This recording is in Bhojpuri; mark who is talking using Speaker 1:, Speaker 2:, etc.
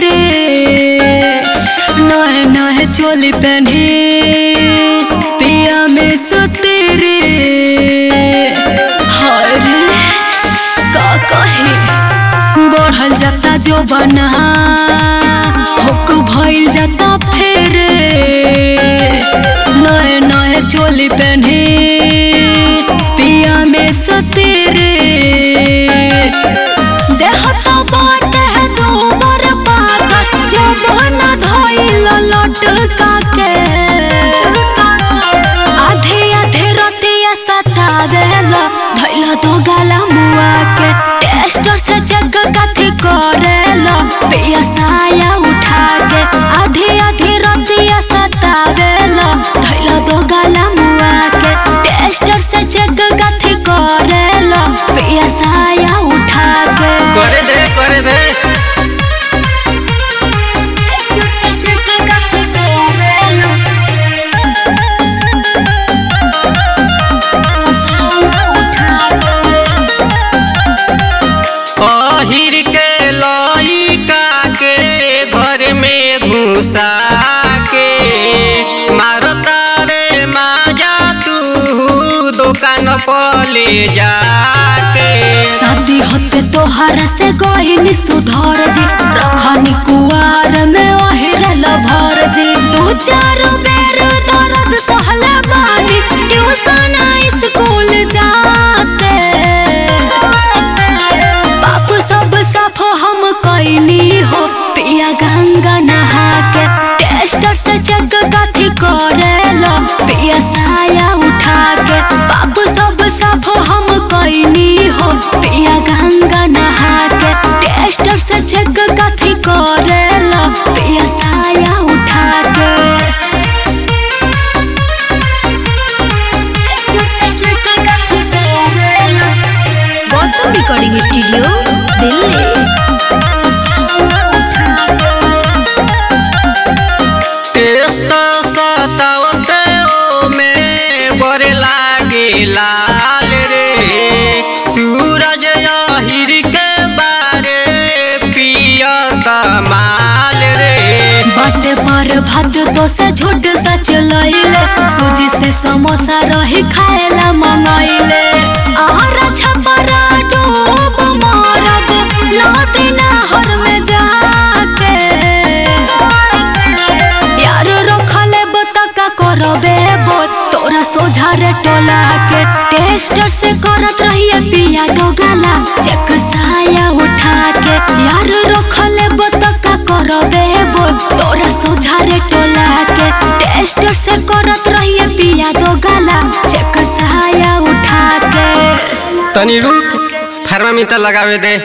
Speaker 1: नहे नहे चोली पहनी पिया में सुती रे हाय रे का कही बढ़ल जाता जो बना हुक भइल जाता फेर नए नए चोली पहनी पिया में सुती रे देह तो बाटे है दोबर पाता जो बना धइल लटका के आधे आधे रतिया सतावेला भइल तो गाला मुआ के टेस्टर से जग कथी करेला पिया साया उठा के आधे आधे रतिया सतावेला भइल तो गाला मुआ के टेस्टर से जग कथी करेला पिया साया उठा के
Speaker 2: करे दे करे दे
Speaker 1: टेस्टर से जग कथी करेला साया उठा के
Speaker 2: अहिर के लइका के घर में घुसा के मारता रे माजा तू दुकान पर ले जाके
Speaker 1: शादी होते तोहरा से गहिनी सुधर जी रखनी कुआर में ओहिरल भर जी दू चार बेर दर्द सहले बानी ट्यूशन स्कूल जाते बाप सब साफ हम कैनी हो पिया गंगा नहा के टेस्टर से चेक कथी करेलो पिया साया उठा के बाप सब साफ हम कैनी हो पिया गंगा नहा के टेस्टर से चेक कथी करेलो पिया साया उठा के टेस्टर से चेक कथी करेलो Gautam recording studio Delhi
Speaker 2: test सतावते ओ में बड़े लागे लाल रे सूरज अहिर के बारे पियत माल रे
Speaker 1: बाटे पर भात तो से झूठ सच लइले सूजी से समोसा रही खाएला मंगाइले आहारा छपरा डूब मारब नदी नहर में जाके यार रखले बतका करबे बो तोरा सोझा रे टोला के टेस्टर से करत रहिए पिया दो गाला चेक साया उठा के यार रखले बतका करबे बो तोरा सोझा रे टोला के टेस्टर से करत रहिए पिया दो गाला चेक साया उठा के
Speaker 2: तनी रुक थर्मामीटर लगावे दे